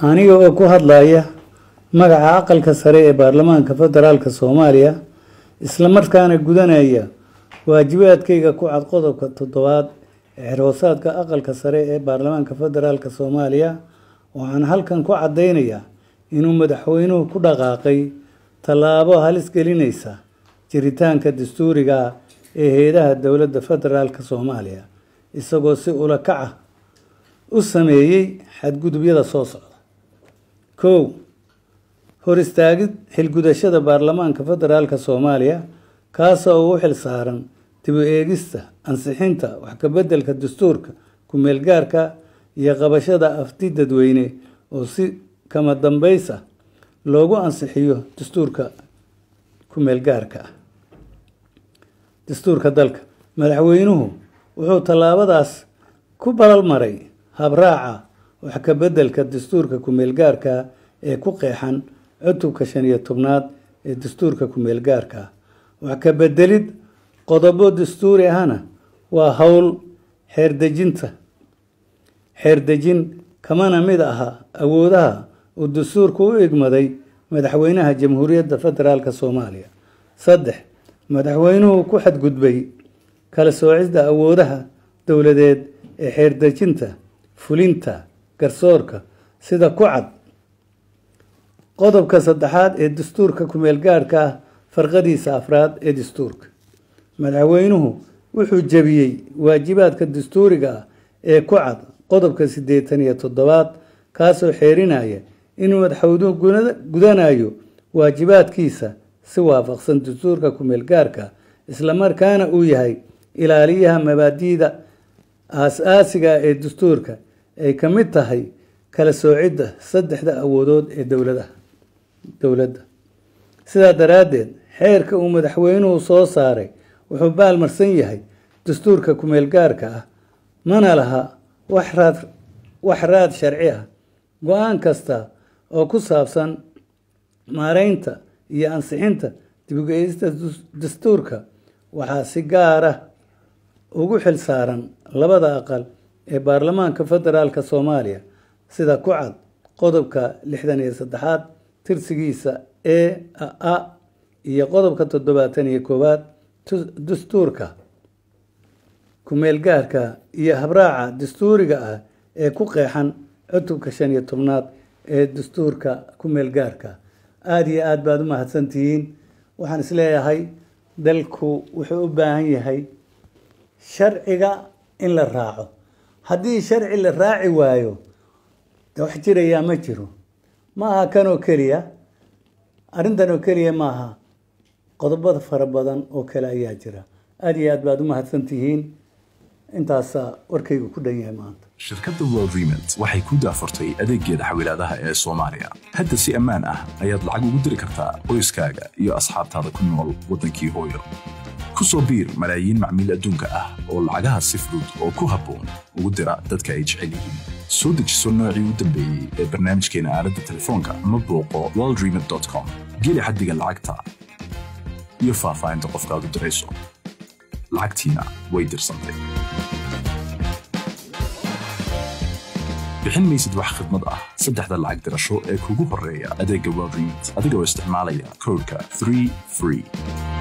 aniga oo ku hadlaya magaca aqalka sare ee baarlamaanka federaalk soomaaliya islamarkaana gudanaya waajibaadkayga ku cad qodobka toddobaad ee xerhoosaadka aqalka sare ee baarlamaanka federaalk soomaaliya waxaan halkan ku cadeynayaa inuu madaxweynuhu ku dhaqaaqay tallaabo halis gelinaysa jiritaanka dastuuriga ee heedaha dowladda federaalk soomaaliya isagoo si ula kac ah u sameeyey xadgudubyada soo socda kow hor istaagid xilgudashada baarlamaanka federaalk soomaaliya kaasoo ugu xil saaran dib u eegista ansixinta wax kabeddelka dastuurka ku-meelgaarka iyo qabashada afti dadweyne oo si kama dambays ah loogu ansixiyo dastuurka ku-meelgaarka ah dastuurka dalka madaxweynuhu wuxuu tallaabadaas ku balal maray habraaca wax kabeddelka dastuurka ku-meelgaarka ee ku qeexan cutubka shan iyo tobnaad ee dastuurka ku-meelgaarka wax ka bedelid qodobo dastuuri ahna waa howl xeerdejinta xeerdejin kamana mid aha awoodaha uu dastuurku u igmaday madaxweynaha jamhuuriyadda federaalk soomaaliya saddex madaxweynuhu ku xadgudbay kala soocisda awoodaha dowladeed ee xeerdejinta fulinta garsoorka sida ku cad qodobka saddexaad ee dastuurka ku-meelgaarhka ah farqadiisa afraad ee dastuurka madaxweynuhu wuxuu jebiyey waajibaadka dastuuriga ah ee ku cad qodobka siddeetan iyo toddobaad kaasoo xeerinaya inuu madaxweynuhu gudanayo waajibaadkiisa si waafaqsan dastuurka ku-meelgaarka islamarkaana uu yahay ilaaliyaha mabaadi'da aas-aasiga ee dastuurka ay ka mid tahay kala soocidda saddexda awoodood ee dowladaha dowladda sidaa daraaddeed xeerka uu madaxweynuhu soo saaray wuxuu baalmarsan yahay dastuurka ku-meelgaarka ah mana laha wax raad wax raad sharci ah go-aan kasta oo ku saabsan maareynta iyo ansixinta dib-u-geeyista dastuurka waxaa si gaar ah ugu xil saaran labada aqal ee baarlamaanka federaalk soomaaliya sida ku cad qodobka lixdan iyo saddexaad tirsigiisa ee a iyo qodobka toddobaatan iyo koowaad dastuurka ku-meelgaarka iyo habraaca dastuuriga ah ee ku qeexan cutubka shan iyo tobnaad ee dastuurka ku-meelgaarka aada iyo aada baad u mahadsantihiin waxaan isleeyahay dalku wuxuu u baahan yahay sharciga in la raaco haddii sharci la raaci waayo de wax jirayaa ma jiro ma aha kan oo keliya arrintan oo keliya maaha qodobada fara badan oo kale ayaa jira aada iyo aad baad u mahadsantihiin intaasaa warkaygu ku dhan yahay maanta shirkadda world remit waxay ku daafurtay adeeggeeda xawilaadaha ee soomaaliya hadda si ammaan ah ayaad lacag ugu diri kartaa qoyskaaga iyo asxaabtaada ku nool waddankii hooyo ku soo biir malaayiin macmiil adduunka ah oo lacagaha si fudud oo ku habboon ugu dira dadka ay jecel yihiin soo dejiso noocii u dambeeyey ee barnaamijkeena aaladda telefoonka ama booqo worldremit com geli xaddiga lacagta iyo faahfaahinta qofkaad u dirayso lacagtiina way dirsantay bixin maysid wax khidmad ah saddexda lacag dirasho ee kugu horreeya adeegga world remit adigoo isticmaalaya koodhka 3 free